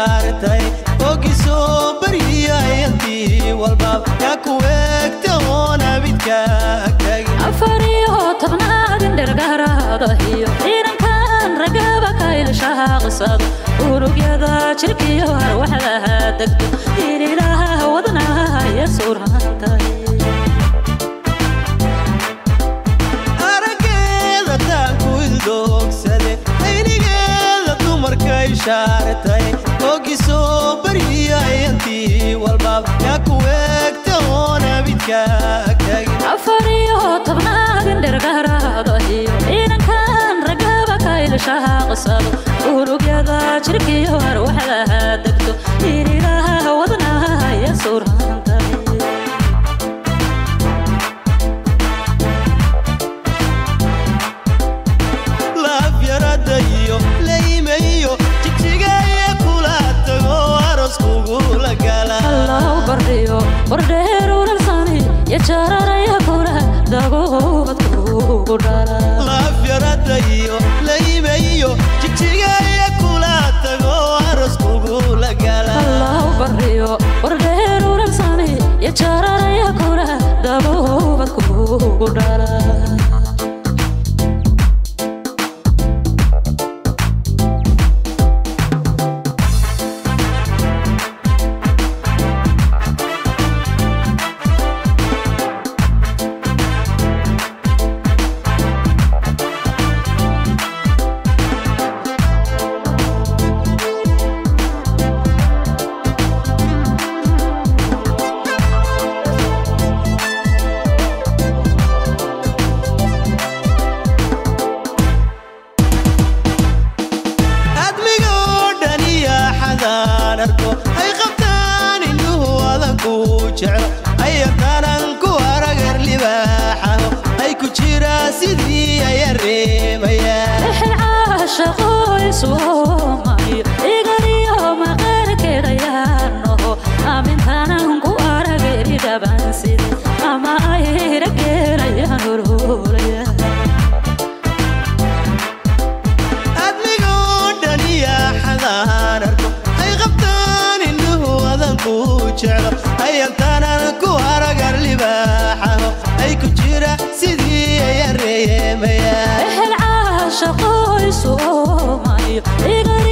shaartay ogisoo baryiyayantii walbaab yaa ku eegta oon abidka agtagin afar iyo tobnaad indhergaraada iyo ciidankan ragaba ka ilshaaqsado unugyada jirkiyo arwaxdaha degto ililaha wadnaha iyo suurhantay araggeeda taanku ildoogsaday aynigeeda dumarkay shaartay ogisoo baryiyayantii walbaab yaa ku eegta oon abidka agtagin afar iyo tobnaad indhergaraada iyo ciidankan ragaba ka ilshaaqsado unugyada jirkiyo arwaxdaha degto ililaha wadnaha iyo suurhantay laafyarada iyo laymayo jigjigaaya kula tago aroskugula gala allahu bardhiyo bardheer ulalsani iyo jararaya kula dagoobadkugu dhala laafyarada iyo laymayo jigjigaaya kula tago aroskugula gala allahu bardhiyo bardheer ulalsani iyo jararaya kula dagoobadkugu dhala admigoo dhan iyo xadaan arko ay qabtaan indhuhu adanku jeclo ayatanan ku aragar libaaxaho ay ku jiraa sidii aya reemayaan wixii caashaqo iswoomayo igaliyo maqaarkeedayaanoho aamintanan ku arageri dhabanside ama ay rageerayaan horhoolaya admigoo dhan iyo xadaan arko ay qabtaan indhuhu adanku jeclo ayatanan ku aragar libaaxaho ay ku jira sidii aya reemayaan ehel caashaqo iswoomayo igaliyo